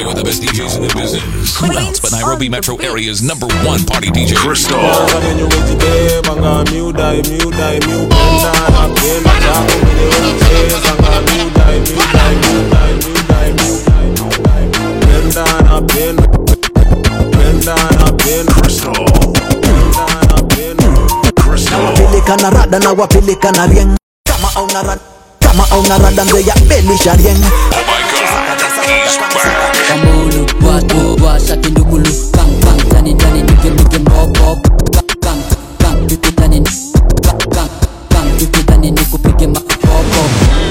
Rocking with the best DJs in the business. Who else but Nairobi metro area's number one party DJ? Crystal. Kwenye wejibeba nga miudai miudai miupenda napenda chako kwenye unacheza nga miudai miudai miudai miudai miudai miudai penda napenda penda napenda penda napenda nawapeleka na rada na wapeleka na rieng kama auna rada kama auna rada mbeya belisha rieng Kamulu, watu washa kindugulu Bang bang, tani tani nige nige mop mop Bang bang, bang, tuki tani Bang bang, bang, tuki tani nikupige ma pop pop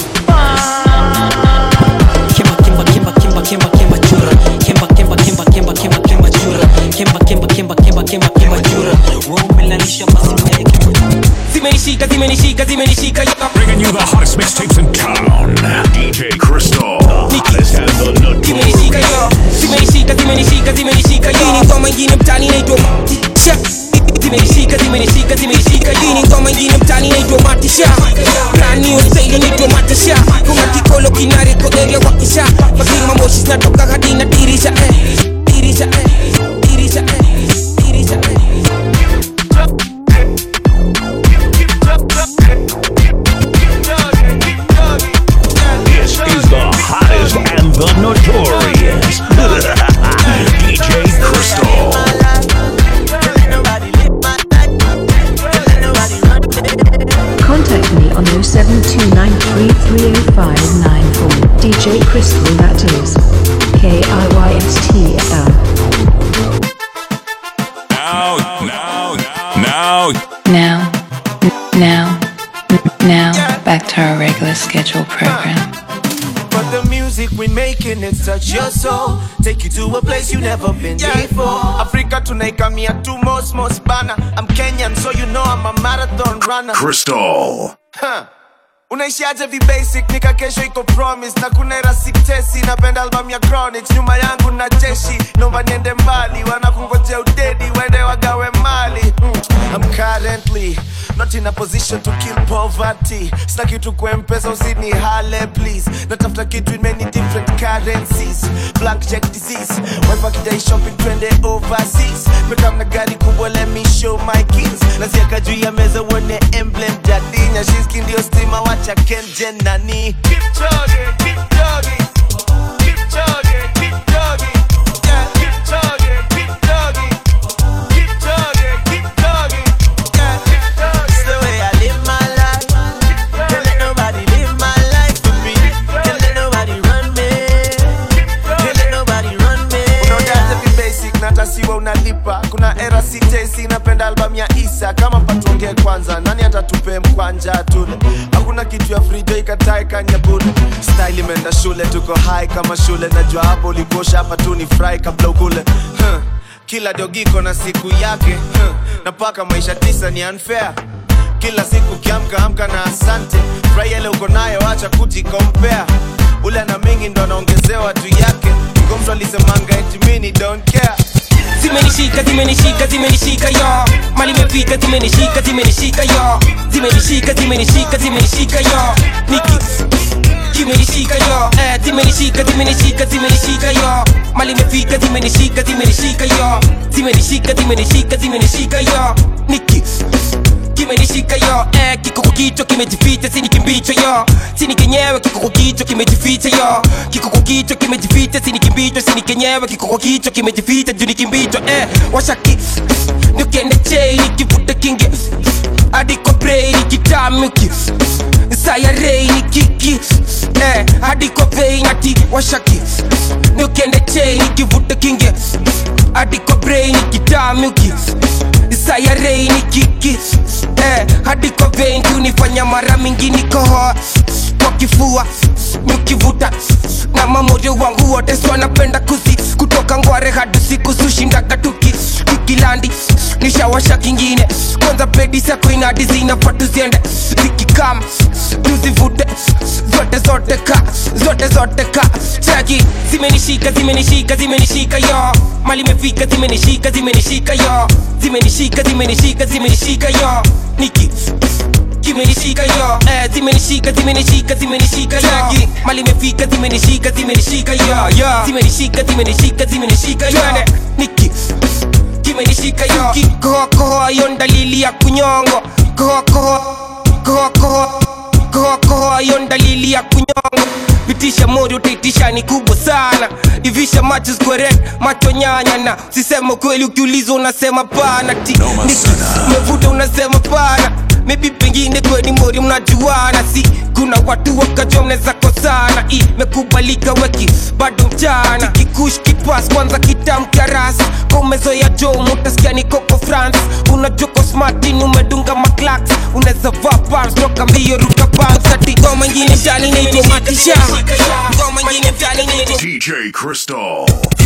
Kimba kimba kimba kimba kimba kimba chura Kimba kimba kimba kimba kimba kimba chura Kimba kimba kimba kimba kimba kimba chura Wewe umelanisha basi meke Zimenishika zimenishika zimenishika Bringing you the hottest mixtapes in town. DJ Crystal. The hottest and the zimenishika yo zimenishika zimenishika zimenishika hii ni ngoma ingine mtani inaitwa matisha zimenishika zimenishika zimenishika hii ni ngoma ingine mtani inaitwa matisha brand new style inaitwa matisha kuna kikolo kinareko area wakisha lakini mamoshi zinatoka hadi na dirisha eh dirisha eh dirisha eh dirisha eh This is the hottest and the notorious DJ Crystal. Contact me on 0729330594. DJ Crystal, that is K I Y S T L. Now, now, now, Now, now, now, back to our regular scheduled program. But the music we making it touch your soul Take you to a place you never been before Africa tunaikamia tu most most bana I'm Kenyan so you know I'm a marathon runner Crystal. huh. unaishiaje vibasic nika kesho iko promise na kuna era siktesi napenda album ya chronics nyuma yangu na jeshi naomba niende mbali wanakungojea udedi wende wagawe mali mm. I'm currently not in a position to kill poverty sina kitu kuempesa usini hale please natafuta kitu in many different currencies blank check disease wife akidai shopping twende overseas mekam na gari kubwa let me show my keys naziaka juu ya meza uone emblem jadinya shiski ndio stima wacha kenjen nani keep chugging, keep chugging. Keep chugging, keep chugging. Yeah, keep chugging, keep chugging. Keep chugging, keep chugging. Yeah, keep chugging. It's the way I live my life. Can't let nobody live my life for me. Can't let nobody run me. Can't let nobody run me. Unaonaje vi basic na hata siwa unalipa kuna era sitesi napenda album ya isa kama patuongee kwanza nani atatupe mkwanja tule hakuna kitu ya frijo ikatae kanyabule style imeenda shule tuko high kama shule najua hapo ulikosha hapa tu ni fry kabla ukule huh. kila dogiko na siku yake huh. na paka maisha tisa ni unfair kila siku kiamka amka na asante furahi ile uko nayo acha kujikompea ule ana mingi ndo anaongezewa juu yake Ngo mtu alisemanga eti mini don't care zimenishika zimenishika zimenishika yo mali imefika zimenishika zimenishika yo zimenishika zimenishika zimenishika yo niki zimenishika yo eh zimenishika zimenishika zimenishika yo mali imefika zimenishika zimenishika yo zimenishika zimenishika zimenishika yo niki kimenishika yo eh, kiko kwa kichwa kimejificha sini kimbicho yo sini kenyewe kiko kwa kichwa kimejificha yo kiko kwa kichwa kimejificha sini kimbicho sini kenyewe kiko kwa kichwa kimejificha juu ni kimbicho eh, washaki nikiende chei nikivuta kingi hadi kwa brei nikitamiki sayarei nikiki eh, hadi kwa vei nati washaki nikiende chei nikivuta kingi hadi kwa brei nikitamiki sayarei ni kiki eh, hadi kwa vein kunifanya mara mingi nikohoa kwa kifua nikivuta na mamoyo wangu wote so napenda kuzi kutoka ngware hadi siku sushindaga tuki tukilandi nishawasha kingine kwanza pedi sako inadi zinafaa tuziende zikikam tuzivute zote zote ka zote zote ka chaki zimenishika zimenishika zimenishika yo mali imefika zimenishika zimenishika yo zimenishika zimenishika zimenishika yo niki kimenishika yo eh, zimenishika zimenishika zimenishika yo mali imefika zimenishika zimenishika yo zimenishika zimenishika zimenishika yo niki kimenishika yo kikohokoho hiyo ni dalili ya kunyongo kohokoho kohokoho kohokoho hiyo ni dalili ya kunyongo pitisha mori utaitisha ni kubwa sana ivisha macho square macho nyanya na sisema kweli ukiulizwa unasema pana ti niki umevuta unasema pana maybe pengine kweni mori mnajuana si kuna watu wakajua mnaweza kosana imekubalika weki bado mchana kikush kipas kwanza kitamkarasi komezoya jo mutasikia ni koko france unajoko smartin umedunga maklaks unaweza vaa pars toka mbio ruka bansati ngoma ingine mtani inaitwa matisha ngoma ingine mtani inaitwa DJ Crystal.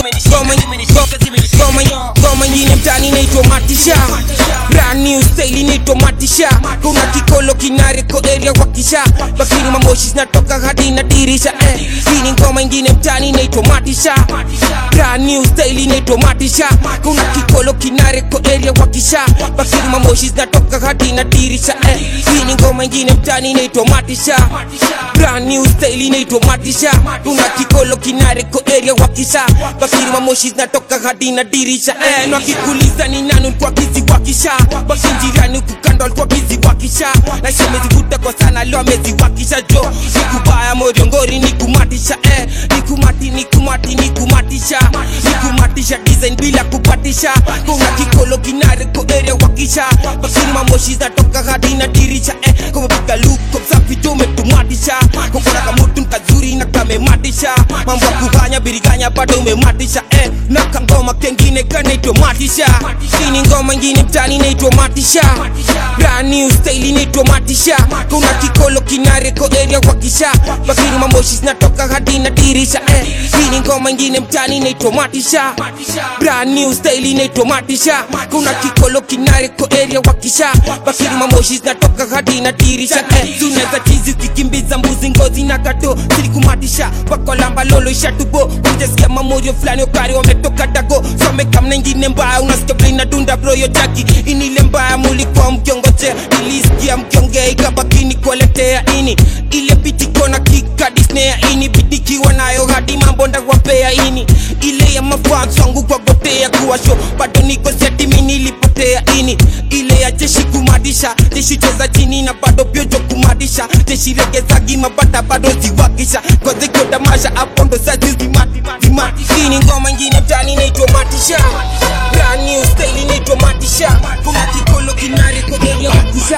ngoma ingine mtani inaitwa matisha brand new style inaitwa matisha kuna kikolo kinareko area wakisha bakini mamoshi zinatoka hadi na dirisha eh. hii ni ngoma ingine mtani inaitwa matisha brand new style inaitwa matisha kuna kikolo kinareko area wakisha bakini mamoshi zinatoka hadi na dirisha eh. hii ni ngoma ingine mtani inaitwa matisha brand new style inaitwa matisha kuna kikolo kinareko area wakisha bakini mamoshi zinatoka hadi na dirisha eh. na kikuliza ni nani ulikuwa kizi wakisha basi jirani kukando alikuwa kizi wakisha na shemezivuta kwa sana leo ameziwakisha jo nikubaya moriongori nikumatisha eh. nikumati nikumati nikumatisha nikumatisha design bila kupatisha kuna kikolo kinareko area wakisha bakini mamoshi zinatoka hadi na dirisha eh. kumepiga luko msafi tu umetumatisha kokona kamutu nkazuri na kamematisha mambo ya kufanya biriganya bado umematisha eh. na kangoma kengine kanaitwa matisha hii ni ngoma ingine mtani inaitwa matisha brand new style inaitwa matisha kuna kikolo kinareko area wakisha bakini mamoshi zinatoka hadi na dirisha eh. hii ni ngoma ingine mtani inaitwa matisha brand new style inaitwa matisha kuna kikolo kinareko area wakisha bakini mamoshi zinatoka hadi na dirisha eh. tunaweza chizi ukikimbiza mbuzi ngozi na kato silikumatisha wakolamba lolo ishatubo ujasikia mamorio fulani okari wametoka dago somekamna ingine mbaya unasikia vile inadunda broyo jaki inile mbaya mulikuwa mkiongoje nilisikia mkiongea ikabakini kueletea ini ile pitikona kikadisnea ini bidikiwa nayo hadi mambo ndawapea ini ile ya mafans wangu kwa gotea kuwasho bado niko setimi nilipotea ini ile ya jeshi kumadisha jeshi cheza chini na bado pyojo kumadisha jeshi regeza gima bata bado ziwakisha kozekiodamasha hapo ndo sazi zimati zimati hii ni ngoma ingine mtani inaitwa matisha brand new style inaitwa matisha kuna kikolo kinari kogelia matisha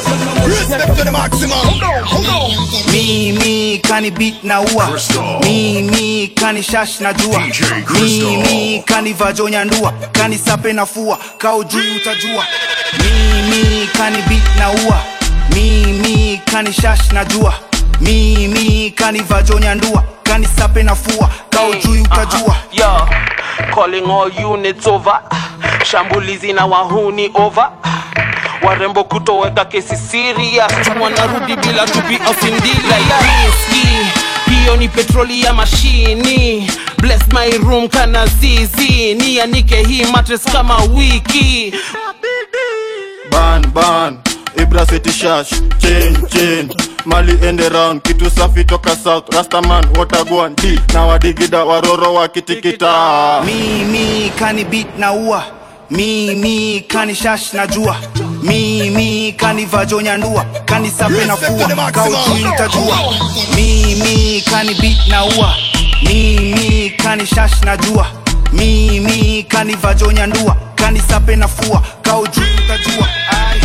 mimi kani beat na ua Crystal. mimi kani shash na jua DJ Crystal. mimi kani vajonya ndua kani sape na fua kao juu utajua mimi kani beat na ua mimi kani shash na jua mimi kani vajonya ndua kani sape na fua kao juu utajua Yo, calling all units over. Shambulizi na wahuni over. Warembo kutoweka kesi serious, wanarudi bila tupi ofindila ya riski. Hiyo ni petroli ya mashini. Bless my room kana zizi, nianike hii mattress kama wiki. ban ban ibra city shash chain chain mali ende round kitu safi toka south rastaman watagwan d na wadigida waroro wakitikita mimi kani beat na ua mimi kani shash na jua mimi kani vajonya ndua kani sape na fua kaujui utajua mimi kani beat na ua mimi kani shash na jua mimi kani vajonya ndua kani sape na fua kaujui utajua Ai.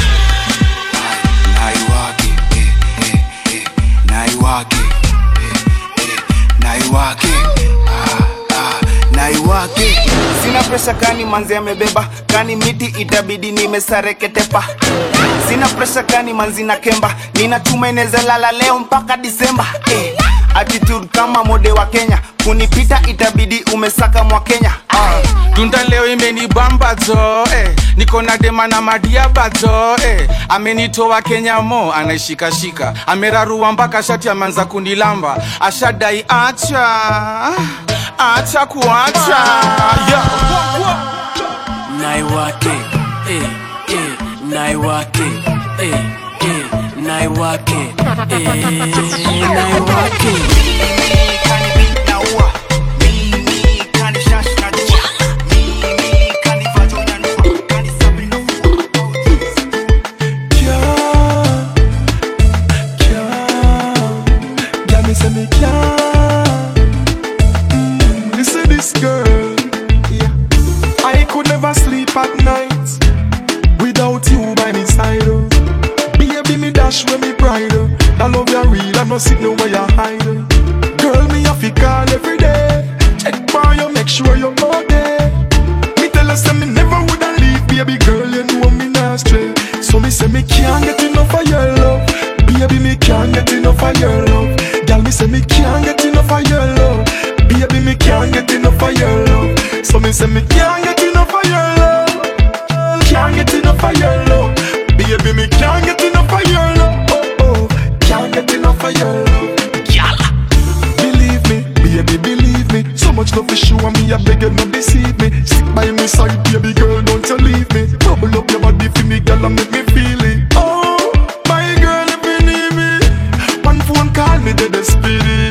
naiwake eh, eh, eh, naiwake eh, eh, naiwake ah, ah, naiwake sina presha kani manzi amebeba kani miti itabidi nimesareketepa sina presha kani manzi na kemba ninatuma inaweza lala leo mpaka disemba eh. attitude kama mode wa kenya kunipita itabidi umesaka mwa kenya ah. tunda leo imenibamba zo eh. niko na dema na madiaba zo eh. amenitoa kenya mo anaishikashika amerarua mpaka shati ameanza kunilamba ashadai acha acha kuacha naiwake eh, eh, naiwake eh, eh, eh, naiwake eh, naiwake Yeah, me say me can't. Mm, Listen this girl. Yeah, I could never sleep at night without you by my side. oh. Baby, me dash when me pride. oh. That love you real, I no sit no where you hide. oh. Girl, me have to call every day. Check for you, make sure you're okay. Me tell her say me never woulda leave, baby girl. You know me not stray. So me say me can't get enough of your love. Baby, me can't get enough of your love. Girl, me say me can't get enough of your love. Baby, me can't get enough of your love. So me say me can't get enough of your love. Can't get enough of your love. Baby, me can't get enough of your love. Oh, oh. Can't get enough of your love. Believe me, baby, believe me. So much love for sure me, I beg you not deceive me. Stick by me side, baby girl, don't you leave me. Bubble up your body for me, girl, and make me feel it. Oh, my girl, if you need me, one phone call me, dead speedy.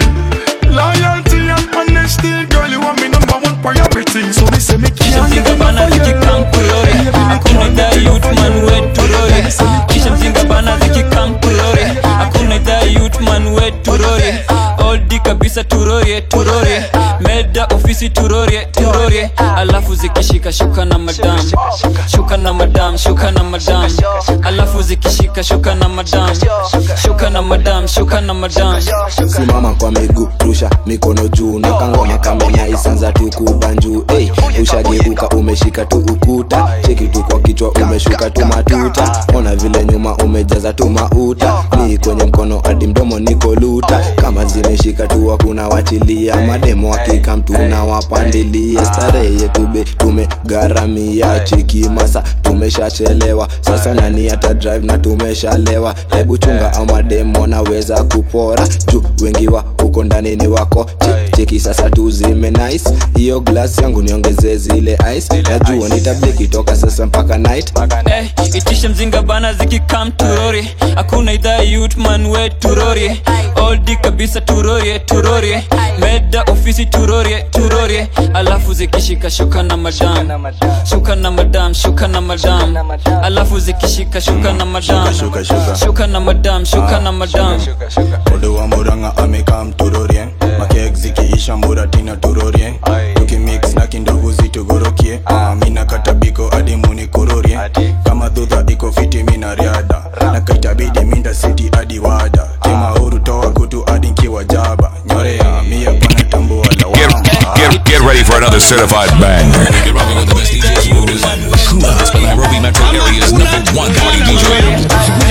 Loyalty and honesty, girl, you want me number one priority. So me say me can't get enough bana of your zikikam love. kulore hakuna idhaa youthman weturore kisha mzinga bana zikikam kulore hakuna idhaa youthman weturore oldi kabisa turorie turorie meda ofisi turorie turorie alafu zikishika shuka na madam shuka na madam shuka na madam alafu zikishika shuka na madam shuka na madam shuka na madam simama kwa miguu rusha mikono juu na kangoma kamenya isanza tu kubanjuu hey, ushageuka umeshika tu ukuta cheki tu kwa kichwa umeshuka tu matuta ona vile nyuma umejaza tu mauta ni kwenye mkono hadi mdomo niko luta kama zimeshika tu hakuna wachilia mademo hakika mtu na wapandilia starehe yetu be tumegharamia cheki masa tumeshachelewa sasa nani hata drive na tumeshalewa hebu chunga ama demo naweza kupora juu wengi wa huko ndani ni wako Che- cheki sasa tuzime nice hiyo glass yangu niongeze zile ice najua nitabliki toka sasa mpaka night Eh, itishe mzinga bana zikikam turori hakuna idhaa youthman we turori oldi kabisa turorie turorie meda ofisi turorie turorie alafu zikishika shuka na madam shuka na madam shuka na madam alafu zikishika shuka na madam Shuka, shuka. shuka na madam shuka na madam Odo wa Murang'a amekam turorie makek zikiisha muratina turorie tukimix na kindogo zitugorokie Ah, mina katabiko hadi munikororie kama dhudha iko fiti mina riada na kaitabidi minda siti hadi wada tema huru toa kutu hadi nkiwa jaba nyorea mia pana tambua lawama Get, get ready for another certified banger. You're rocking with the best DJ Smooth as Coolest Nairobi metro area's number one party DJ.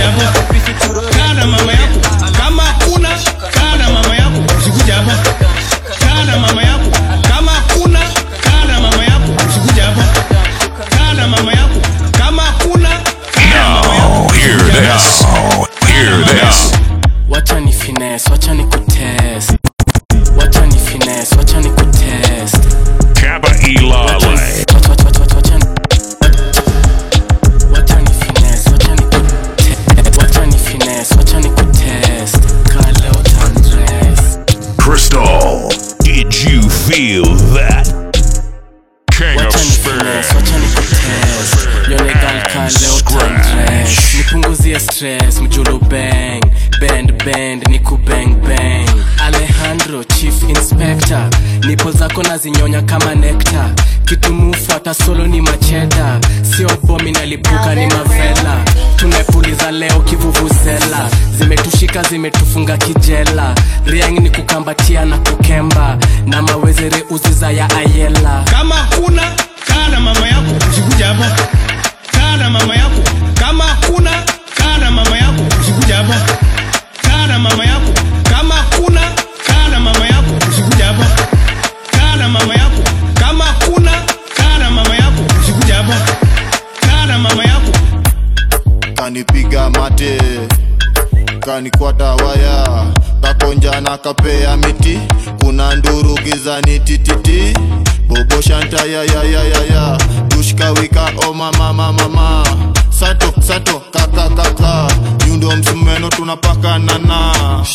kana mama yako kama kuna kana mama yako usikuja hapa kana mama yako kama kuna kana mama yako usikuja hapa kana mama yako kama kuna Now, hear this. Hear this. wacha ni finesse wacha ni kutest wacha ni finesse wacha ni kutest Kappa Ilale. wacha ni finesse wacha ni kutest wacha ni finesse wacha ni kutest kale utandress Crystal, did you feel that? King of finesse Spin. wacha ni kutest yolegal kale utandress nipunguzie stress mjulu bang bend bend niku bang bang alejandro chief inspector nipo zako nazinyonya kama nekta kitumufuata solo ni macheda sio bomi nalipuka ni mavela tumepuliza leo kivuvuzela zimetushika zimetufunga kijela riang ni kukambatia na kukemba na mawezere uziza ya ayela kama kuna kana mama yako usikuja hapa kana mama yako kama kuna kana mama yako usikuja hapa kana mama yako kama kuna kana mama yako usikuja hapa kana mama yako kama kuna kana mama yako usikuja hapa kana mama yako kanipiga mate kanikwata waya kakonja na kapea miti kuna nduru gizani tititi bobo shanta ya ya ya ya ya dushka wika o mama mama mama sato sato kaka kaka nyundo na msumeno tunapakanana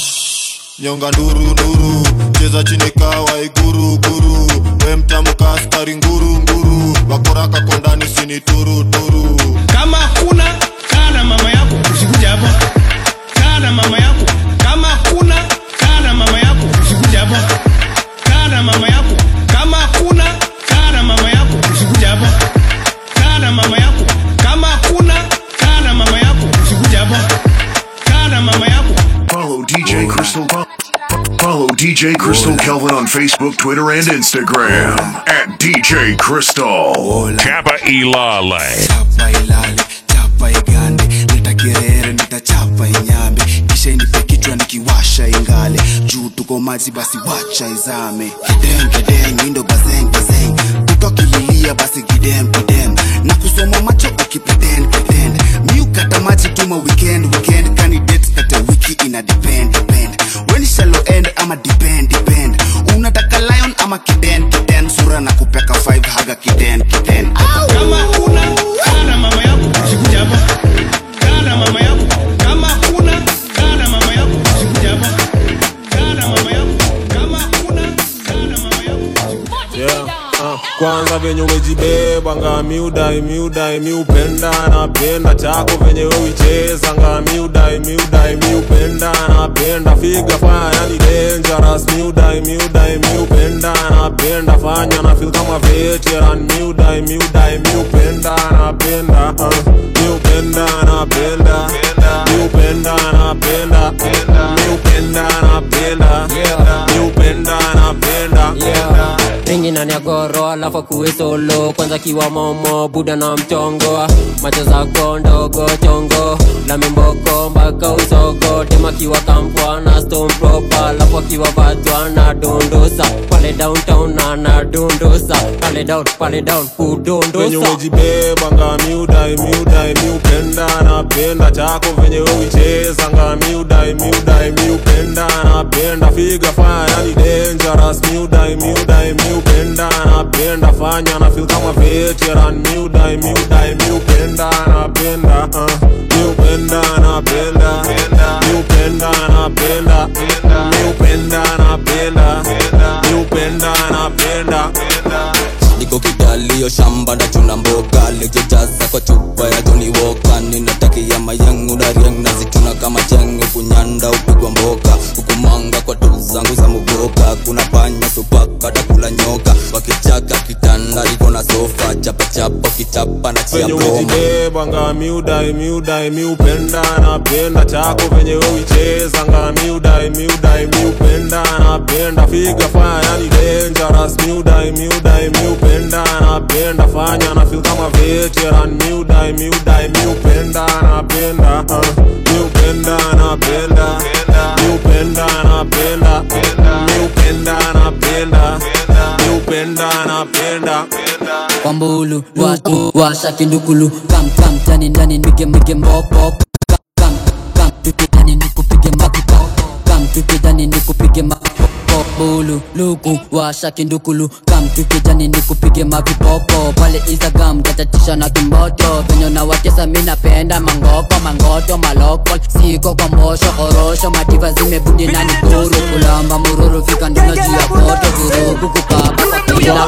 nyonga nduru nduru cheza chini kawa iguru guru we mtamka askari nguru nguru wakoraka kondani sini turu turu kama kuna kaa na mama yako usikuja hapa kaa na mama yako kama kuna kaa na mama yako usikuja hapa kaa na mama yako kama kuna kaa na mama yako usikuja hapa kaa na mama yako kama kuna kaa na mama yako usikuja hapa kaa na mama yako Follow DJ Crystal. Follow DJ Crystal Kelvin on Facebook, Twitter, and Instagram at DJ Crystal. Kappa Ilale. chapa ilale chapa igande leta kerere nitachapa inyambe kisha inipe kichwa nikiwasha ingale juu tuko maji basi wacha izame kidem kidem indo bazeng bazeng utokililia basi kidem kidem na kusoma macho ukipretend pretend miukata maji tuma weekend weekend candidate kate wiki ina depend depend when shallow end ama depend depend unataka lion ama kiden kiden sura na kupeka 5 haga kiden kiden kama kuna kaa na mama yako usikuja hapa kaa na mama yako kama kuna kaa na mama yako usikuja hapa kaa na mama yako kama kuna kaa na mama yako yeah. uh, kwanza venye umejibeba nga miudai miudai miupenda napenda chako venye wewicheza nga miudai miudai miupenda napenda figa fanya yani dangerous miudai miudai miupenda napenda fanya na feel kama veteran miudai miudai miupenda napenda uh, miupenda napenda miupenda napenda miupenda napenda miupenda napenda Ingi ndani ya goro alafu kuwe solo kwanza kiwa momo buda na mchongo macho zako ndogo chongo la mimboko mpaka usogo tema kiwa kampwa na stone proper alafu akiwa vatwa na dondosa pale downtown na na dondosa pale down pale down venye kudondosa umejibeba nga miudai miudai miupenda napenda chako venye wewicheza nga miudai miudai miupenda napenda figa fanya yani dangerous miudai miudai miupenda napenda fanya na feel kama veteran miudai miudai miupenda napenda uh, miupenda napenda miupenda napenda miupenda napenda miupenda napenda niko kidalio shamba na chuna mboga lejejaza kwa chupa ya Johnny Walker ninatakia mayangu na riang nazituna kama chenge kunyanda upigwa mboka hukumanga kwa tu zangu za muboka kuna panya supaka takula nyoka wakichaka kitanda liko na sofa chapa chapa kichapa na chia venye broma umejibeba nga miudai miudai miupenda napenda chako venye wewicheza nga miudai miudai miupenda napenda figa fanya yani dangerous miudai miudai miupenda napenda fanya na feel kama veteran miudai miudai miupenda napenda uh, miupenda napenda miupenda napenda miupenda napenda miupenda napenda Wambulu, watu, washa kindukulu Kam, kam, tani ndani nipige mige mbopo Kam, kam, kam, tukidani nikupige mapipo Kam, tukidani nikupige mapipo Bulu, luku, washa kindukulu Kam, tukidani nikupige mapipopo Pale Instagram, katatisha na kimoto Venye na watesa mina penda mangoko Mangoto, maloko, siko kwa mosho Orosho, madiva zimebundi na nikuru Kulamba mururu, fika ndino juu ya koto Vurugu kukaba kwa kila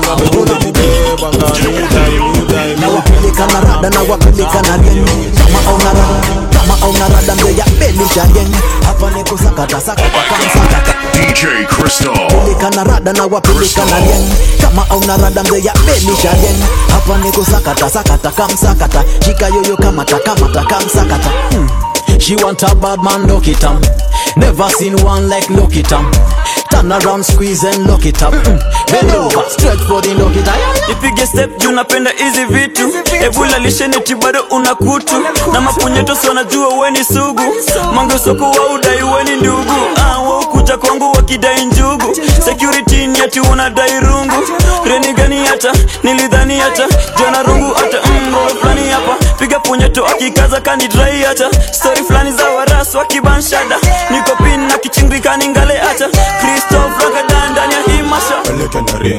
na wapeleka na rada na wapeleka na rieng kama auna rada kama auna rada mbeya belisha rieng hapa niko sakata sakata kama sakata DJ Crystal. peleka na rada na wapeleka na rieng kama auna rada mbeya belisha rieng hapa niko sakata sakata kama sakata shika yoyo kamata kamata kama sakata hmm. She want a bad man, lock it up. Never seen one like lock it up. Turn around, squeeze and lock it up. Mm. Bend over, stretch for the lock it up. ipige step juu napenda hizi vitu ebula lisheneti bado una kutu na mapunyetos wanajua weni sugu mangesoko wa udai weni ndugu ah, waukuja kwangu wakidai njugu security ni ati unadai rungu reni gani hata nilidhani hata jana rungu hata mro fulani hapa piga punyeto akikaza kanidrai hata stori fulani za waras wakibanshada niko pin na kichingikani ngale hata kristof ragadan ndani ya hii masha peleke na ring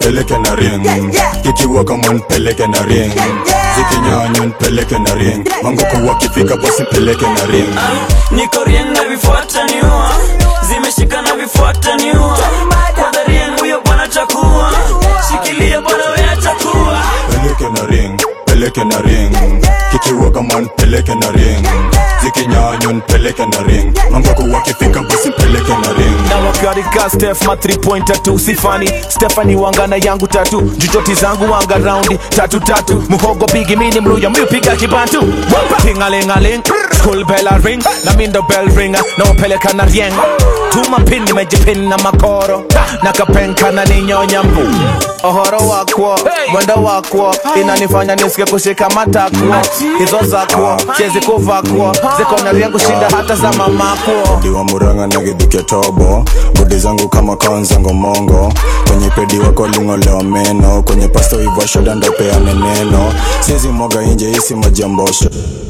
peleke na ring kikiwa kama nipeleke na ring zikinyanya nipeleke na ring mangoko wakifika basi peleke na ring niko rien na vifuata niua zimeshika na vifuata niua kwanza rien huyo bwana chakua shikilia bwana wewe chakua peleke na ring peleke na ring kikiwa kama nipeleke na ring zikinyanya nipeleke na ring mangoko wakifika basi peleke na ring na wakarika stef ma 3 pointer tu sifani stefani wangana yangu tatu jujoti zangu wanga raundi tatu tatu muhogo pigi mini mluya miupiga kibantu tingalingaling school bell a ring na mindo bell ringa na upeleka na rieng tuma pin nimejipin na makoro na kapenka na ninyonya mbu ohoro wakwo mwendo wakwo inanifanya nisike kushika matakwo hizo zakwo chezi kuvakwo ziko na riengu shinda hata za mamakwo diwa muranga na gidhuke tobo bodi zangu kama kaonzango mongo kwenye pedi wako lingolewa meno kwenye pasto iva shoda ndopeane neno sizi moga inje isi majambosho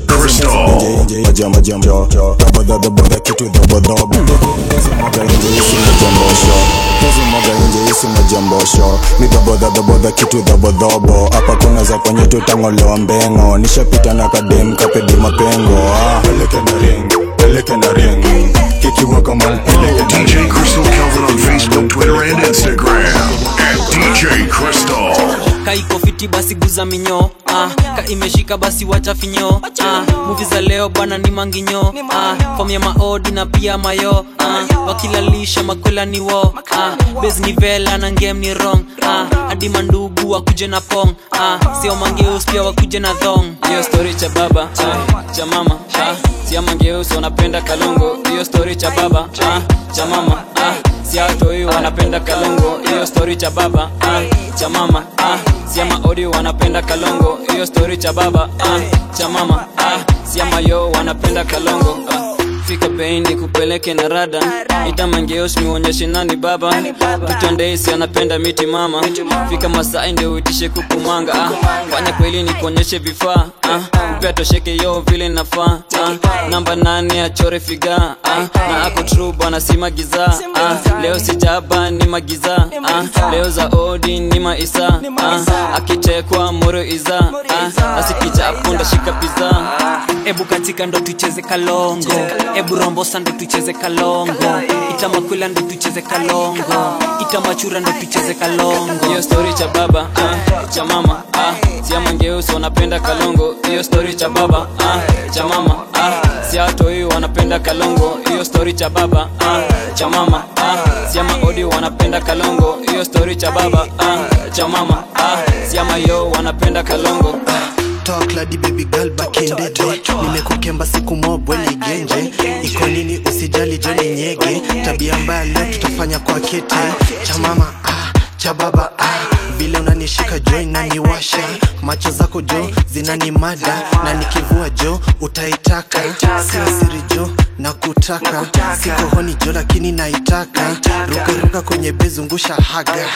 inje inje majambajambo dabodhabodha kitu dhabodhobo sizi moga inje isi majambosho hizi moga inje isi majambosho ni dhabodhadhabodha kitu dhabodhobo hapa kuna za kwenye tutangolewa mbengo nishapita na kadem kapedi mapengo ah. peleke na ring peleke na ring kikiwa kama peleke na DJ Crystal Kelvin on Facebook, Twitter, and Instagram. At DJ Crystal. kaiko fiti basi guza minyo ah, ka imeshika basi wacha finyo ah, muvi za leo bwana ni manginyo ah, fom ya maodi na pia mayo ah, wakilalisha makwela ni wo ah, bes ni vela na ngem ni rong ah, hadi mandugu wakuje na pong ah, sio mangeus pia wakuje na thong hiyo story cha baba ah, cha mama ah, sia mangeus wanapenda kalongo hiyo story cha baba ah, cha mama ah, siatoi wanapenda kalongo hiyo story cha baba ah, cha mama ah, siama odi wanapenda kalongo hiyo story cha baba ah, cha mama ah, siama yo wanapenda kalongo ah. fika bei ni kupeleke na rada itamangeos niuonyeshe nani baba tutondeisi anapenda miti mama fika masai ndio uitishe kukumanga ah. fanya kweli ni kuonyeshe vifaa ah. upea tosheke yo vile nafaa ah. namba nane achore figa ah. na ako tru bwana si magiza ah. leo sijaba ni magiza ah. leo za odi ni maisa ah. akitekwa moro iza ah. asikichapo ndashika piza ebu katika ndo tucheze kalongo ebu rombosa ndo tucheze kalongo itamakwila ndo tucheze kalongo itamachura ndo tucheze kalongo hiyo story cha baba ah, cha mama ah, siamangeusi wanapenda kalongo hiyo story cha baba ah, cha mama ah, siatoi wanapenda kalongo hiyo story cha baba ah, cha mama ah, siamaodi wanapenda kalongo hiyo story cha baba ah, cha mama ah, siamayo wanapenda kalongo talk ladi baby girl back in the day nimekukemba siku mobwe ni genje iko nini usijali joni nyege tabia mbaya leo tutafanya kwa kete cha mama ah, cha baba ah. vile unanishika jo inaniwasha macho zako jo zinanimada na nikivua jo utaitaka sio siri jo na kutaka siko honi jo lakini naitaka rukaruka kwenye bezungusha haga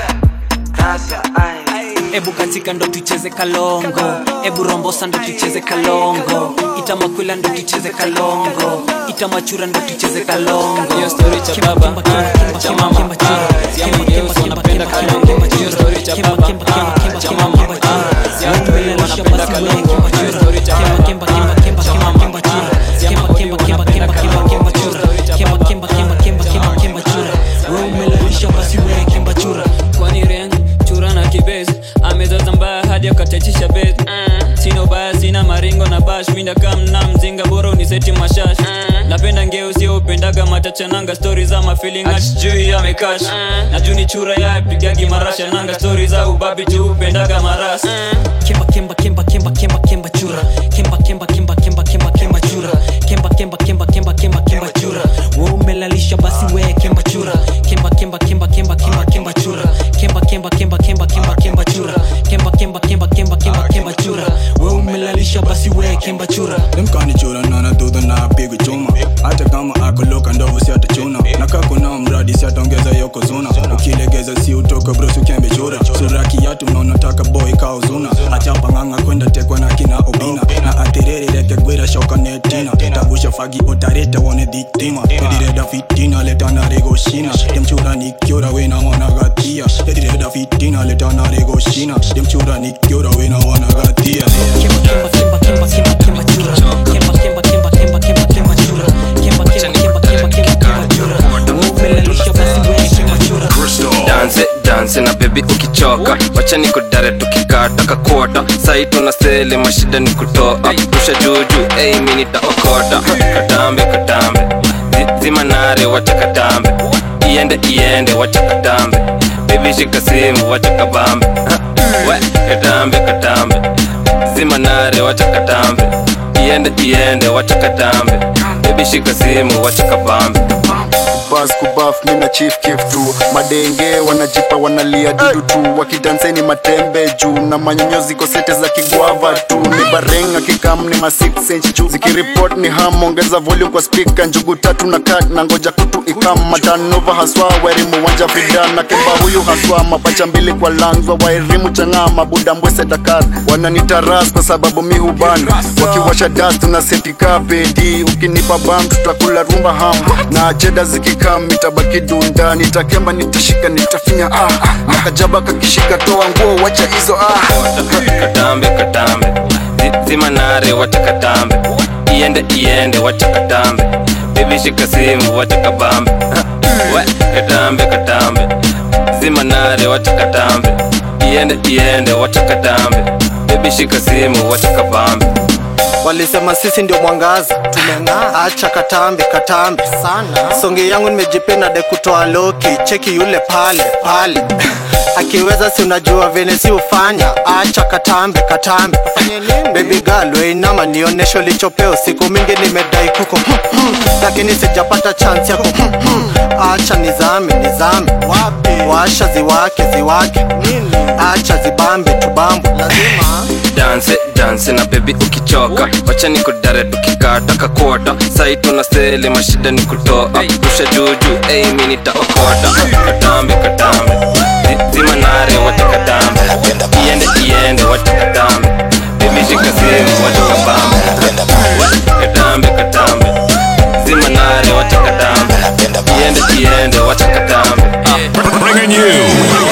ebu katika ndo tucheze kalongo ebu rombosa ndo tucheze kalongo itamakwila ndo tucheze kalongo itamachura ndo tucheze kalongo hiyo story cha baba ah, cha mama ah, siamageusi wanapenda kalongo hiyo story cha baba ah, cha mama ah, siatoi wanapenda kalongo hiyo story cha baba ah, cha mama ah, siamageusi wanapenda kalongo hiyo story cha baba umelalisha basi wewe kimba chura kwani ren chura na kibezi amezaza mbaya hadi akatachisha bezi mm. sina ubaya sina maringo na bash minda kamna mzinga bora uniseti mashash mm. napenda ngeo sio upendaga matachananga stori za mafeeling achijui amekash mm. na juni chura ya pigagi marasha nanga stori za ubabi tu upendaga maras mm. kemba kemba kemba kemba kemba kemba chura kemba kemba kemba kemba kemba kemba chura kemba kemba kemba kemba kemba kemba chura wewe umelalisha basi wewe kemba chura kemba kemba kemba kemba kemba kemba chura kemba kemba kemba kemba kemba kemba chura kemba kemba kemba kemba kemba kemba chura wewe umelalisha basi wewe kemba chura demkanichura nanadudha na pigo chuma hata kama akoloka ndovu siatachuna nakakuna mradi siataongeza yokozuna ukilegeza si utoka bros ukembe chura suraki yatu naonataka boy kauzuna achapa ng'ang'a kwenda tekwa na kina obina na atiriri reke gwira shoka netina tabusha fagi otareta wone dhitima edireda fitina letana rego shina demchura nikiora wena wana gatia edireda fitina letana rego shina demchura nikiora wena wana gatia danse danse na bebi ukichoka wacha ni kudare tukikata kakota sai tuna sele mashida ni kutoa rusha juju ei mi nitaokota katambe katambe Zi- zima nare wacha katambe iende iende wacha katambe bebi shika simu wacha kabambe Ha, we katambe katambe zima nare wacha katambe iende iende wacha katambe bebi shika simu wacha kabambe bas kubaf mina chief kif tu madenge wanajipa wanalia dudu tu wakidanseni matembe juu na manyonyozi kosete za kigwava tu ni barenga kikam ni ma 6 inch juu zikiripot ni ham ongeza volume kwa speaker njugu tatu na kat na ngoja kutu ikam matanova haswa wairimu wanja fidan na kemba huyu haswa mapacha mbili kwa langwa wairimu chang'aa mabuda mbwese dakar wananitaras kwa sababu mi huban wakiwasha das tuna setika pedi ukinipa bam tutakula rumba ham na cheda zikikam itabaki dunda nitakemba nitashika nitafinya ah na kajaba kakishika toa nguo wacha hizo ah katambe katambe Zi- zima nare wacha katambe iende iende wacha katambe bebi shika simu wacha kabambe Ha, we katambe katambe zima nare wacha katambe iende iende wacha katambe bebi shika simu wacha kabambe walisema sisi ndio mwangaza tumeng'aa acha katambe katambe sana songe yangu nimejipenda de kutoa loki cheki yule pale pale akiweza si unajua vene si ufanya acha katambe katambe bebi girl weinama nionesho lichopeo siku mingi nimedai kuko lakini sijapata chance yako acha nizame nizame washa ziwake ziwake acha zibambe tubambe lazima danse danse na bebi ukichoka wacha ni kudare tukikata kakota sai tuna sele mashida ni kutoa rusha juju ei mi nitaokota katambe katambe Zi- zima nare wacha katambe iende iende wacha katambe bebi shika simu wacha kabambe We, katambe katambe zima nare wacha katambe iende iende wacha katambe Bringing you,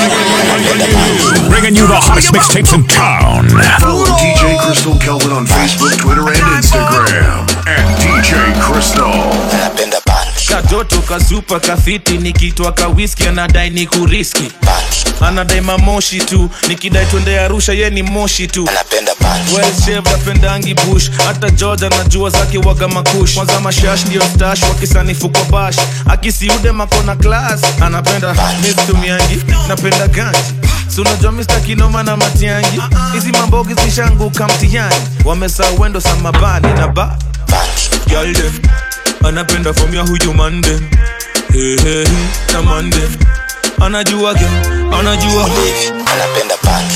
bringing you the hottest mixtapes in town. Follow DJ Crystal Kelvin on Facebook, Twitter, and Instagram at DJ Crystal. katoto kasupa kafiti nikitwa kawiski anadai ni kuriski anadai mamoshi tu nikidai twende arusha ye ni moshi tu Well-shaped, apendangi bush hata george anajua zake waga makush kwanza mashash ndio stash wakisanifu kwa bash akisiude makona class anapenda mistumiangi napenda ganji Si unajua mista kinoma na matiangi hizi mambogi zishanguka mtihani wamesa wendo samabani na ba Girl dem, anapenda fom ya huyu mande hey, hey, hey, na mande anajua ge anajua anapenda punch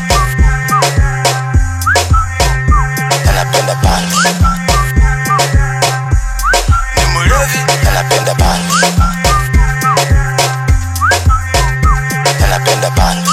anapenda punch ni mlevi anapenda punch anapenda punch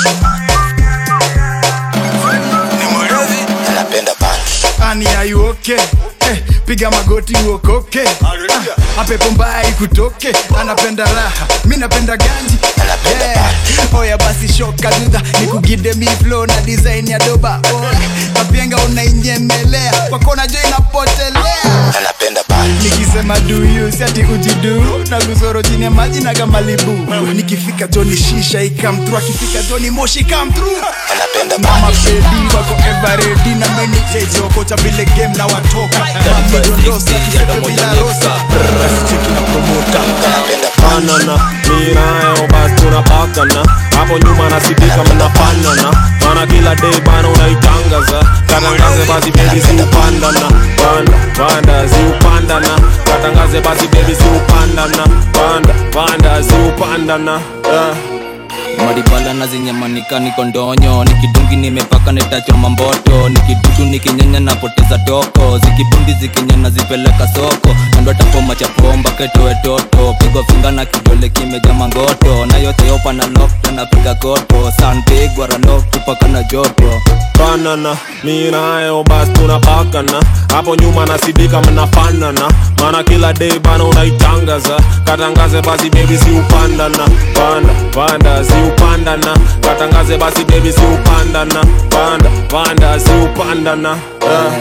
ni mlevi anapenda punch ani aiwoke eh, piga magoti uokoke ah, apepo mbaya ikutoke anapenda raha mi napenda ganji yeah. oya basi shoka dudha nikugide miflo na design ya doba oh, kapenga unainyemelea kwakona jo inapotelea anapenda punch nikisema duyu siati ujidu na gusoro chini ya maji na gamalibu nikifika joni shisha ikamtru akifika joni moshi kamtru anapenda na mabedi wako everedi na meni jejokocha vile game na watoka mamidondosa kisepe bila rosa cheki na promota panana mirayo basi tunapakana hapo nyuma nasidika mnapanana mana kila day bana unaitangaza katangaze basi bebi ziupandana panda panda ziupandana katangaze basi bebi ziupandana panda panda ziupandana yeah. maribala na zinyamanika niko ndonyo nikidungi nimepaka netachoma mboto nikidudu nikinyanya napoteza toko zikibundi zikinyana zipeleka soko nando tapoma chapomba ketoe toto pigwa finga na kidole kimeja mangoto na yote yopa na lokta napiga koto sanpigwa ranok tupaka na joto banana mi nayo bas tunapakana hapo nyuma nasidika mnafanana maana kila day bana unaitangaza katangaze basi bebi si upandana panda panda si upandana katangaze basi bebi si upandana panda panda si upandana yeah.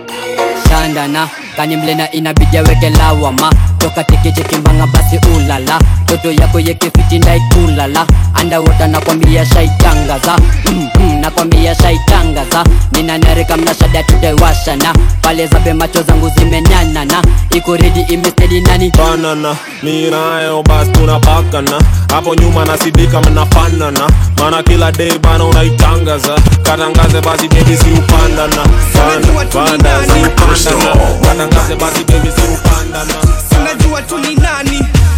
shandana kani mlena inabidi aweke lawama toka tekechekimbanga basi ulala toto yako yekefiti ndaikulala andawota nakwambia shaitangaza mm, mm, nakwambia shaitangaza ninanarika mnashada tutaiwashana pale zabe macho zangu zimenyanana iko redi imestedi nani banana mi nayo bas tunapakana hapo nyuma nasidika mnafanana maana kila day bana unaitangaza katangaze basi bebi si upandana panda panda si upandana katangaze basi bebi si upandana unajua tu ni nani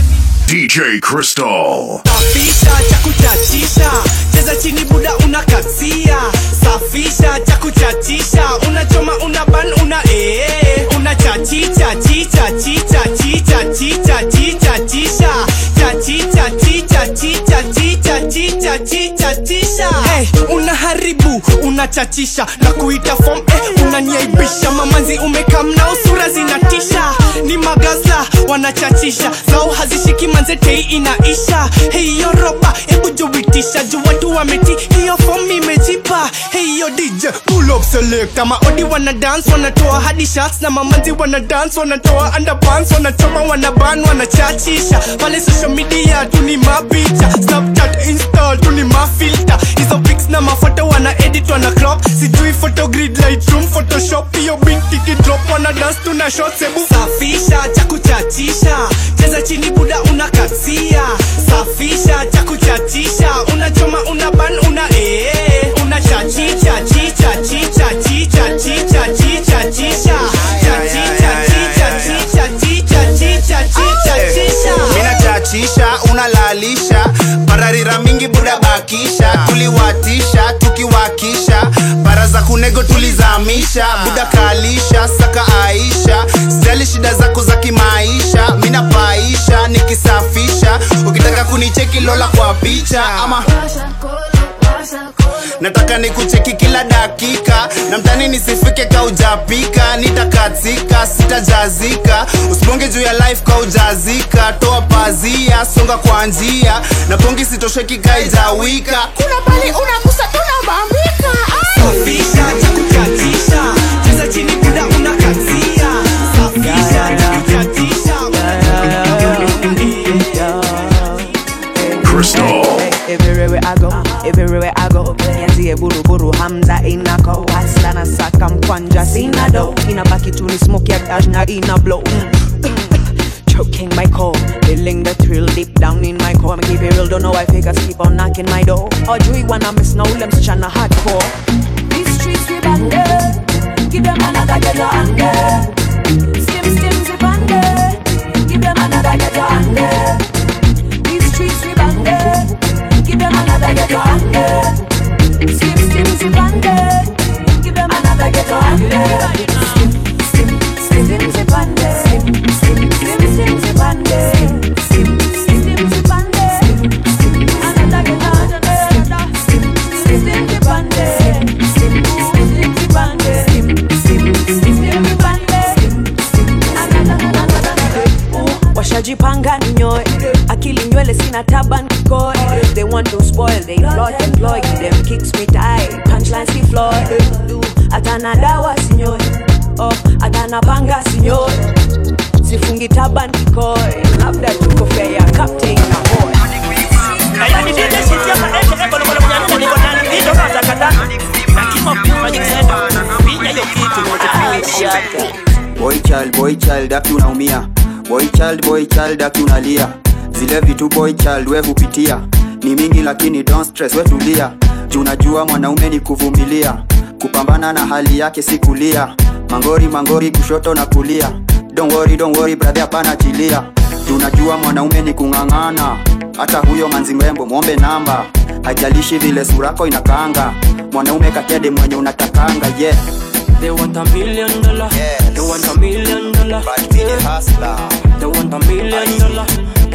DJ Crystal. safisha cha kuchachisha cheza chini buda unakatia safisha cha kuchachisha unachoma una ban una ee unachachicha chicha chicha chicha chicha chicha chisha chachicha chicha chicha chicha chicha chicha chisha hey, unaharibu unachachisha na kuita form eh, unaniaibisha mamanzi umekamna usura zinatisha ni magaza wanachachisha zao hazishiki manzetei inaisha hiyo roba hebu juitisha juu watu wameti hiyo form imejipa hiyo dj pull up select maodi wana dance wanatoa hadi shots na mamanzi wana dance wanatoa underpants wanachoma wanaban wanachachisha pale social media tu ni mapicha snapchat insta tu ni mafilter hizo pics na mafoto wana edit wana crop sijui photo grid lightroom photoshop hiyo binti kidrop wana dance tuna shots hebu safisha cha kuchachisha cheza chini buda unakasia safisha cha kuchachisha unachoma una ban una ee unachachicha chicha chicha chicha chicha chicha chisha chachicha chicha chicha chicha chicha chicha chisha minachachisha unalalisha pararira mingi buda bakisha tuliwatisha tukiwakisha bara za kunego tulizamisha buda kalisha saka aisha sijali shida zako za kimaisha minapaisha nikisafisha ukitaka kunicheki lola kwa picha ama nataka nikucheki kila dakika na mtani nisifike kaujapika nitakatika sitajazika usibonge juu ya life kaujazika toa pazia songa kwa njia na pongi sitosheki kaijawika kuna pali unagusa tunabambika safisha cha kuchachisha cheza chini buda unakatia safisha cha kuchachisha Crystal. Everywhere I go, everywhere I go Nianzie buru buru Hamza inako Hasta na saka mkwanja sina do Inabaki tu ni smoke ya dash na ina blow Choking my core, feeling the thrill deep down in my core. I'ma keep it real, don't know why figures keep on knocking my door. Or do you wanna miss no them tryna hardcore? These streets we banded, give them another get your under. Skim skim zip under, give them another get your under. These streets we banded, give them another get your under. Skim skim zip under, give them another get your under. Skim skim skim zip under, skim skim skim skim zip under, skim skim skim zip under. Another get your under, skim skim skim zip under, skim skim skim zip under, skim skim skim zip under. washajipanga ninyoe akili nywele sina taban kikoe they want to spoil they plot and ploy give them kicks me tie punchlines si floor Du, atana dawa sinyoe oh atana panga sinyoe sifungi taban kikoe labda tuko fair ya captain na boy boy child boy child aki unaumia boy child boy child aki unalia zile vitu boy child we hupitia ni mingi lakini don't stress we tulia juu najua mwanaume ni kuvumilia kupambana na hali yake si kulia mangori mangori kushoto na kulia don't worry, don't worry, brother hapana chilia juu najua mwanaume ni kung'ang'ana hata huyo manzimrembo mwombe namba hajalishi vile surako inakaanga mwanaume katede mwenye unatakanga yeah They want a million dollar. They want a million dollar. Yeah. They want a million dollar.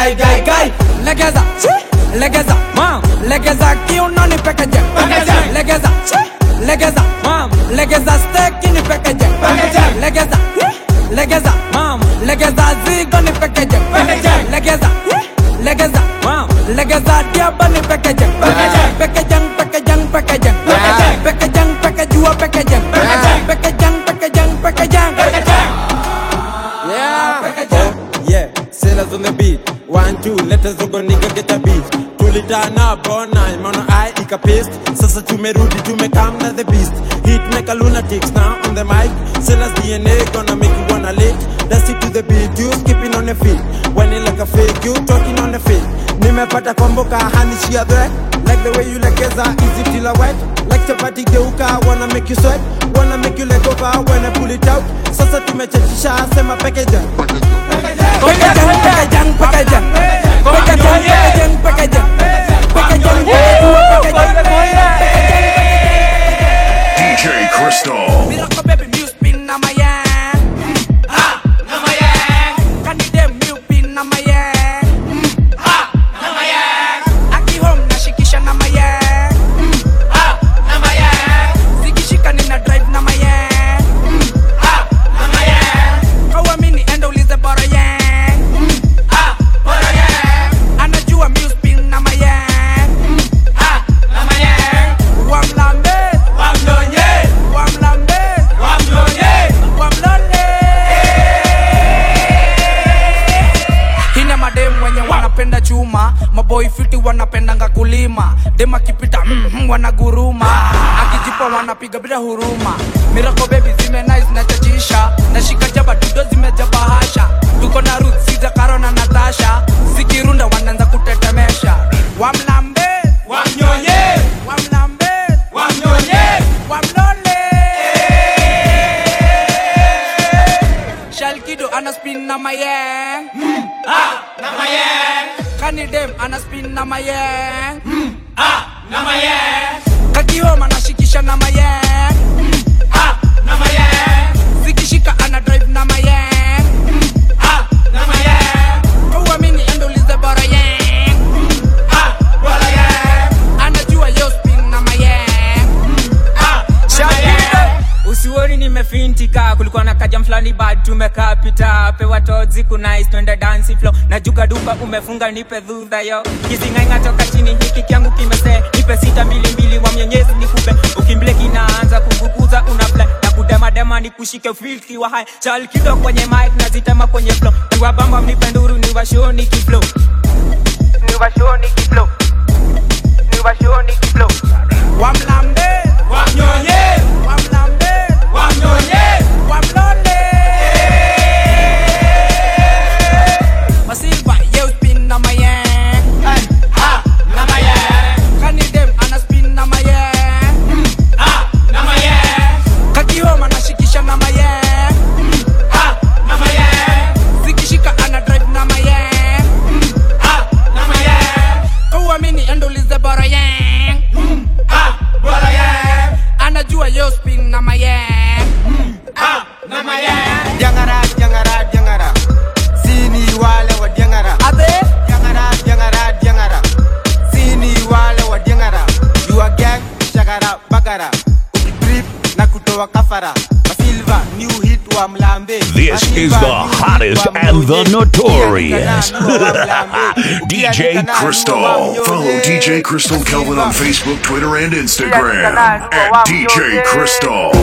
gai gai gai legeza chi, legeza mam legeza kiuno ni pekeje legeza chi, legeza mam legeza steki ni pekeje legeza legeza mam legeza zigo ni pekeje legeza legeza mam legeza diaba ni pekeje pekejang pekejang pekejang pekejang pekejua pekejang pekejang pekejang pekejang Yeah. Oh, yeah. Sailors on the beat. One, two, let us go nigga get a beat. tulitana bona maana ai ikapist sasa tumerudi tumekam na the beast hit make a lunatics now on the mic Silas DNA gonna make you wanna lick dance it to the beat you skipping on the feet when it like a fake you talking on the feet nimepata komboka hanishia threat like the way you legeza easy till I wet like chapati geuka wanna make you sweat wanna make you leg over when I pull it out sasa tumechachisha sema pekeja Pekejang, pekejang, pekejang. Pekejang, pekejang, pekejang. Pekejang, pekejang, DJ Crystal. Miracle baby, mu spin na my yang. Ah, na my yang. Can you dem mu pin na my yang? Ah, na my yang. Aki home na shikisha na my yang. Ah, na my yang. Zikishika nina drive na my yang. Ah, na my yang. Hauamini enda ulize bora yang. Ah, bora yang. Anajua mu spin na my yang. Ah, na my yang. Wamlambe, wamdonye, wamlambe, wamdonye, wamlole. Hina madem wenye wanapenda chuma, maboy fiti wanapendanga kulima, dem akipita mm, mm, wanaguruma, akijipa wanapiga bila huruma. Miracle baby zime nice na chachisha, nashika jaba dudo zimejaba hasha, tuko na Ruth Siza Karo na Natasha, zikirunda wanaanza kutetemesha. Wamlambe, wamnyonye, wamlambe, wamnyonye, wamlole. Shalkido ana spin na mayeng, mm, ah, na mayeng. Kani dem ana spin na mayeng, mm, ah, na mayeng. Kakioma anashikisha na mayeng, mm, ah, na mayeng. Zikishika ana drive na mayeng, mm, ah, na mayeng. Hauamini enda ulize bora yeng, mm, ah, bora yeng. Anajua yo spin na mayeng, mm, ah, na mayeng. usioni nimefintika kulikuwa na kajam fulani bad tumekaa pita pewa tozi kunais twende dansi flo na juga duka umefunga nipe dhudha yo kizingainga toka chini hiki kyangu kimese nipe sita mbili mbili wa mwenyezi nikupe ukimbile kinaanza kuvukuza unafla na kudemadema nikushike filki wa hai chal kido kwenye mic nazitema kwenye flo niwabamba mnipe nduru niwashoni kiflo niwashoni kiflo niwashoni kiflo Wamlambe, wamnyonye, wamlambe, wamnyonye, wamlole. Masilva, yo spin na mayeng. Ha, na mayeng. Kani dem ana spin na mayeng. Ha, na mayeng. Kakioma anashikisha na mayeng. Ha, na mayeng. Zikishika ana drive na mayeng. Ha, na mayeng. Kauamini endo ulize bora yeng. Ah, bora yeng. Anajua yo spin na mayeng. Ah, na mayeng. Diangara, diangara, diangara. Sini wale wa diangara. Ate? Diangara, diangara, diangara. Sini wale wa diangara. You a gang, shagara, bagara. Ukitrip na kutoa kafara. Masilva, new hit wa mlambe. This is the hottest and the notorious DJ Crystal. Follow DJ Crystal Kelvin on Facebook, Twitter, and Instagram at DJ Crystal.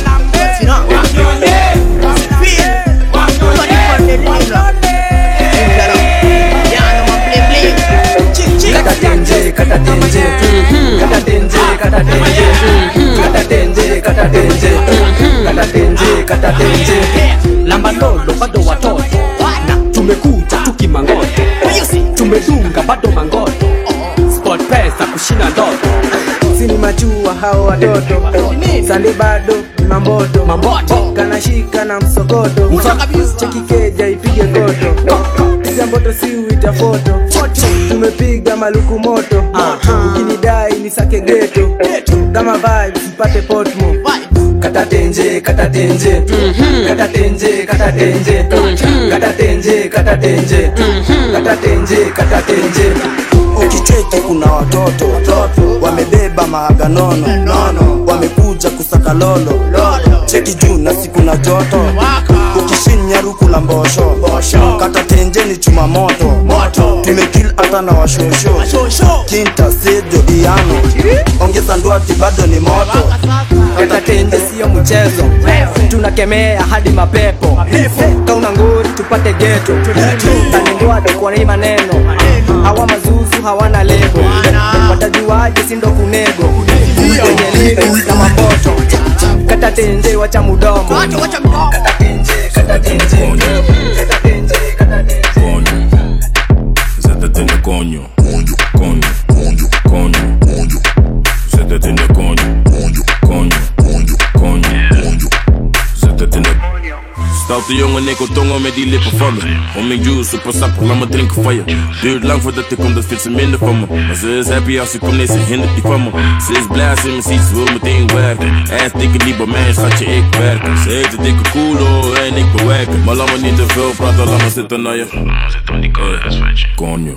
Kata tenje, kata tenje, kata tenje, kata tenje, kata tenje, kata tenje, kata tenje, kata tenje. Lamba lolo bado watoto na tumekuja tukimangoto, tumedunga bado mangoto, sport pesa kushinda ndoto. sini machua hao watoto sali bado mamboto mamboto kanashika na msokoto chekikeja ipige koto piga mboto si uita foto tumepiga maluku moto ukinidai ni sake geto kama vibes mpate potmo kata tenje kata tenje kata tenje kata tenje kata tenje kata tenje kata tenje kata tenje ukicheki kuna watoto wamebeba mahaganono nono wamekuja kusaka lolo cheki juu na siku na joto ukishinya ruku la mbosho kata tenjeni chuma moto tumekil hata na washosho kinta sejo iano ongeza ndwati bado ni moto kata tenje siyo mchezo tunakemea hadi mapepo kauna nguri tupate geto tanindwade kwa hii maneno hawa mazuzu hawana lebo watajuaje sindo kunego wenye libe na maboto kata tenje wacha mudomo Kata tenje, kata tenje, kata tenje, kata tenje. Siéntate en el coño. Coño, coño, coño, coño, coño. Siéntate en el coño. Coño, coño, coño, coño, coño. Siéntate en el Stoute jongen, ik wil tongen met die lippen van me. Om mijn juice, super sappig, laat me drinken van je. Duurt lang voordat ik kom, dat vindt ze minder van me. Maar ze is happy als ik kom, nee, ze hindert niet van me. Ze is blij als ze me ziet, ze wil meteen werken. Ass dikke niet bij mij, schatje, ik werk. Ze heeft een dikke koelo en ik bewerken. Maar laat me niet te veel praten, laat me zitten naar je. Zit op die Coño.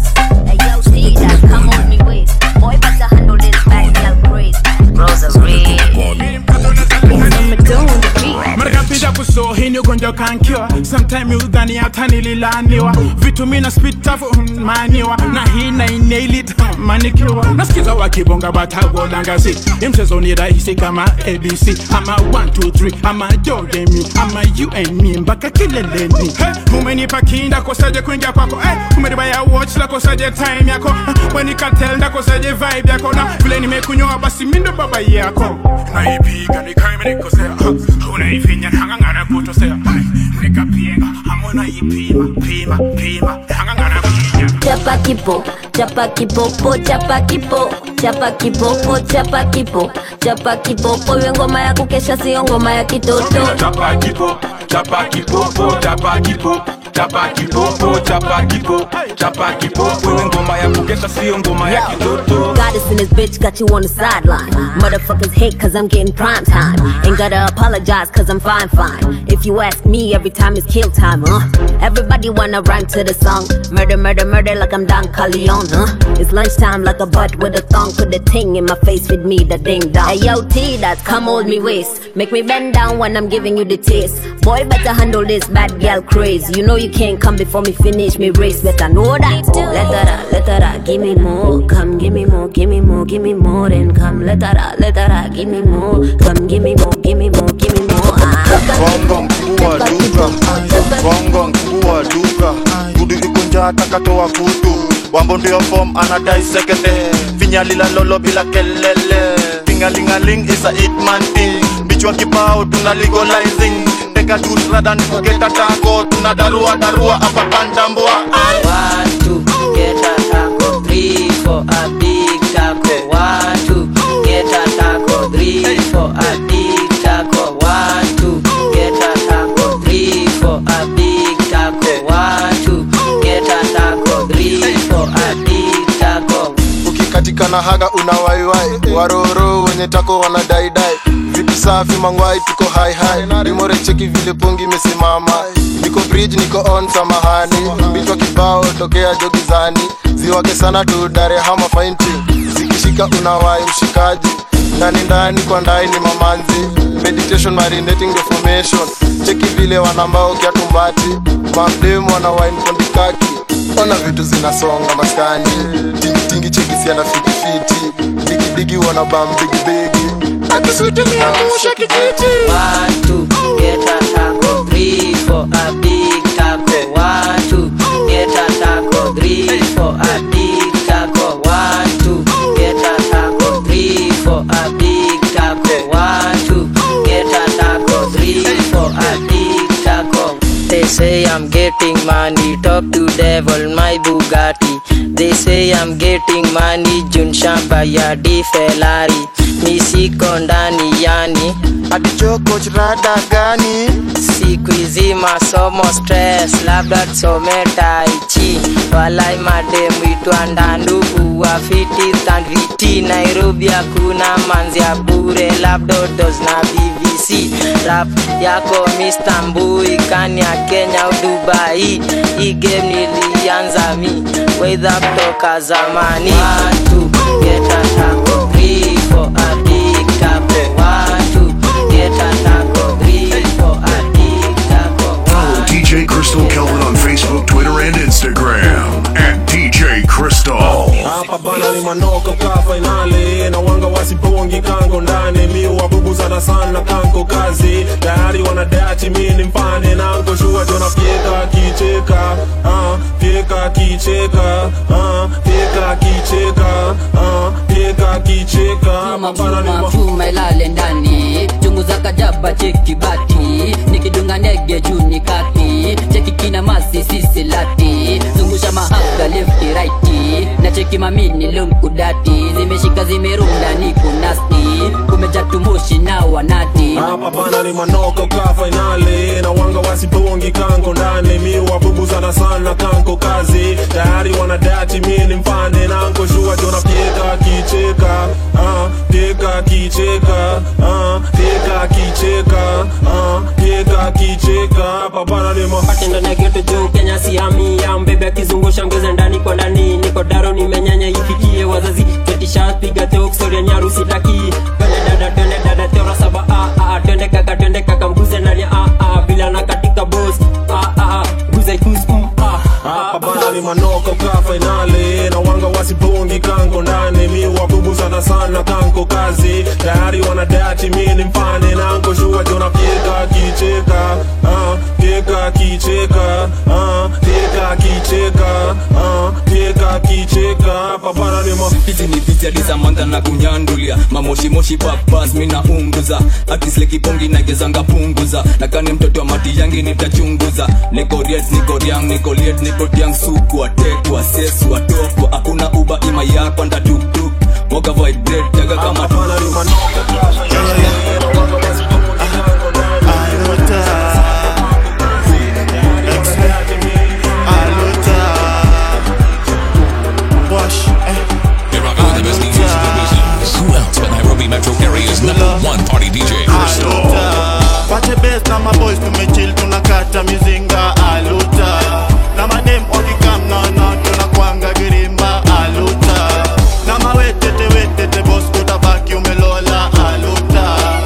marikapita kuso hii ni ugonjwa kankiwa sometime udhani hata nililaniwa vitu mina spitafu maniwa na hii na inailit manikiwa nasikiza wakibonga batagolangasi imchezo ni rahisi kama abc ama 123 ama jodemi ama you and me mpaka kileleni hey, mumenipa kinda kosaje kuingia kwako hey, umeribaya watch la kosaje time yako wenikatel ndakosaje vibe yako na vile nimekunyoa basi mindo baba yako naipiga nikaimenikosea unaifinya hangangana kutosea nikapienga hamona ipima pima pima hangangana chapa kipo chapa kipopo chapa kipo chapa kipopo chapa kipo chapa kipopo iwe ngoma ya kukesha sio ngoma ya kitoto chapa kipo chapa kipopo chapa kipo chapa kipopo chapa kipo chapa kipopo iwe ngoma ya kukesha sio ngoma ya kitoto Goddess in this bitch got you on the sideline. Motherfuckers hate cause I'm getting prime time. Ain't gotta apologize cause I'm fine, fine. If you ask me, every time is kill time, huh? Everybody wanna rhyme to the song. Murder, murder, murder like I'm Don Corleone, huh? It's lunchtime like a butt with a thong. Put the thing in my face with me, the ding dong. Hey yo, T, that come hold me waist. Make me bend down when I'm giving you the taste. Boy, better handle this bad girl craze. You know you can't come before me finish me race. Better know that. Let her out, let her out, give me more. Come give me more, give me more, give me more. Then come, let her out, let her out, give me more. Come give me more, give me more, give me more. bongo mkuu wa duka bongo mkuu wa duka gudu ikunja takatoa kutu wambo ndio fom anadai sekete finyalila lolo bila kelele tingalingaling isa itman thing bichwa kibao tuna legalizing teka jus radan kuketa tako tuna darua darua apa kandambua One, two, get a taco. Three, for a big taco. One, two, get a taco. Three, for a big taco. One, two, get a taco. Three, for a big taco. One, two, get a taco. Three, for a big taco. ukikatika na haga una waiwai waroro wenye tako wanadaidai vitu safi mangwai tuko haihai rimore cheki vile pongi imesimama niko bridge niko on samahani mbichwa kibao tokea jogizani ziwake sana tu darehama fainti zikishika unawai mshikaji ndani ndani kwa ndai ni mamanzi meditation marinating the formation cheki vile wanambao kiatumbati mamdemu wana wine kondikaki ona vitu zinasonga maskani tingitingi chekisiana fitifiti digidigi wana bam bigibigi akisutumiamusha kijiti One, two, get a taco. Three, for a big taco. One, two, get a taco. Three, for a big taco. One, two, get a taco. Three, for a big taco. One, two, get a taco. Three, for a big taco. They say I'm getting money, talk to devil, my Bugatti. They say I'm getting money, Jun Shamba, Yadi Ferrari. misiko ndani yani atichoko rada gani siku hizi masomo stress labda tusome taichi walai mademu itwa ndandugu wafiti thandviti nairobi hakuna manzi ya bure labdodos na bbc rap yako Mr. mbui kani ya kenya au dubai hii game nilianza mi wedha kutoka zamani watu geta tako grifo adiktapo watu geta tako grifo adiktapo DJ Crystal Kelvin on Facebook, Twitter, and Instagram at DJ Crystal. hapa bana ni manoko ka fainali na wanga wasipongi kango ndani mi wabubu sana sana kanko kazi tayari wanadachi mi ni mfane nanko shua jona fyeka kicheka ah, fyeka kicheka ah, fyeka kicheka ah, fyeka kicheka hapa bana ni ma- chuma ilale ndani chungu za kajaba cheki bati nikidunga ndege juu ni kati cheki kina masi sisi lati zungusha mahaga lefti raiti na cheki mamini lumkudati zimeshika zimerunda ni kunasti kumeja tumushi na wanati hapa bana ni manoko ka fainali na wanga wasipongi kanko ndani mi wabubu sana sana kanko kazi tayari wanadachi mi ni mfane nanko shua jona fyeka kicheka ah, fyeka kicheka ah, fyeka kicheka ah, fyeka kicheka hapa bana ni ma- pate ndani ya geto juu kenya siami ya mbebe akizungusha mgeze ndani kwa ndani niko daro nimenyanya ifikie wazazi ketisha piga teo kusoria nyaru sitaki twende dada twende dada teora saba ah ah twende kaka twende kaka mguze ndani ah ah bila na katika boss ah ah guze kus mm ah hapa bana ni manoko ka fainali na wanga wasipongi kanko ndani mi wabubu sana sana kanko kazi tayari wanadachi mi ni mfane nanko shua jona fyeka kicheka ah, fyeka kicheka ah, fyeka kicheka ah, fyeka kicheka hapa bana ni ma- hizi ni vizadi za manda na kunyandulia mamoshimoshi papas mina unguza atislekipongi nagezanga punguza nakani mtoto wa mati yangi nitachunguza nikoriet nikoriang nikoliet nikotiang sukwa tekwa seswa tokwa hakuna uba ima yakwa ndatuktuk moga vibrate jaga kama Here I go, the best DJs in the business. Who else but Nairobi Metro Area's number one party DJ? Crystal. Wache best na maboys tumechill tunakata mizinga aluta na madem wakikam naona tunakwanga girimba aluta na mawetete wetete bos utabaki umelola aluta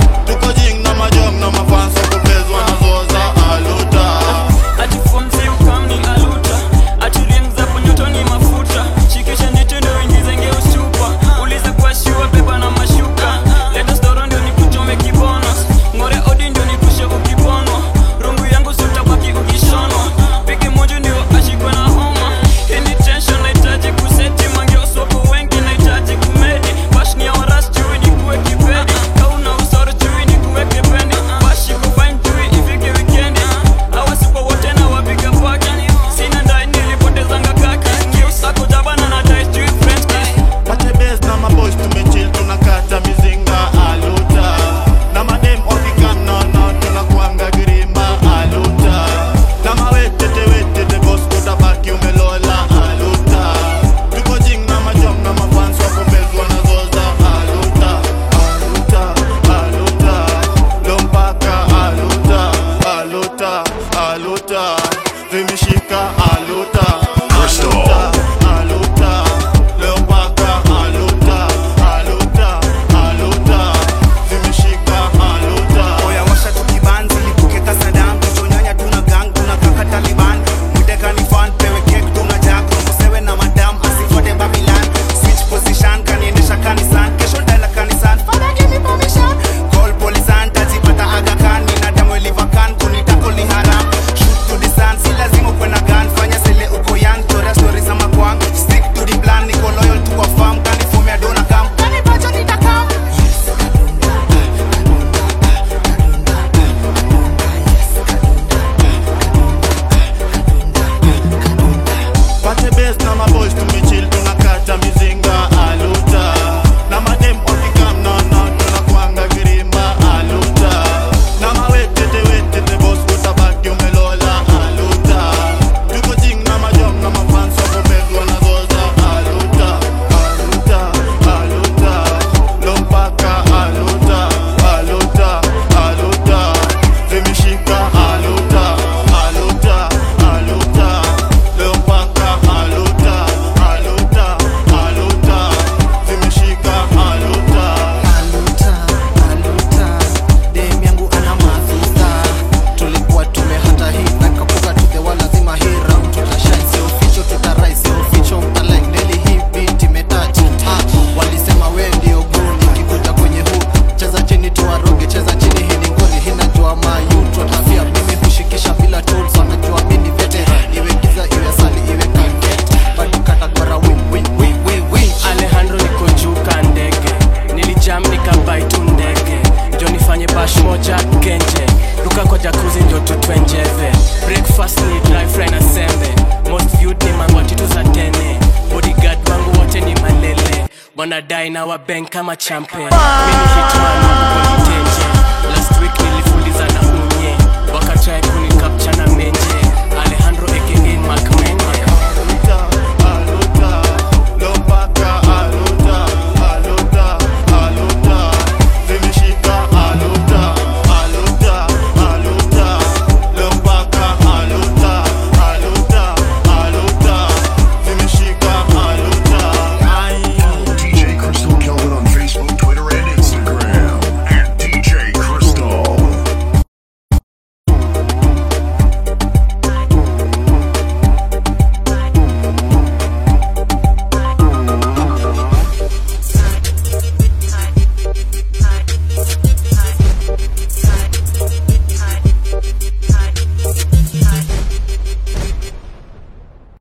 fast ni dry fry na sembe most viewed ni mangwati tu za tene bodyguard wangu wote ni malele wanadai na wabank kama champion mimi hitman wangu politician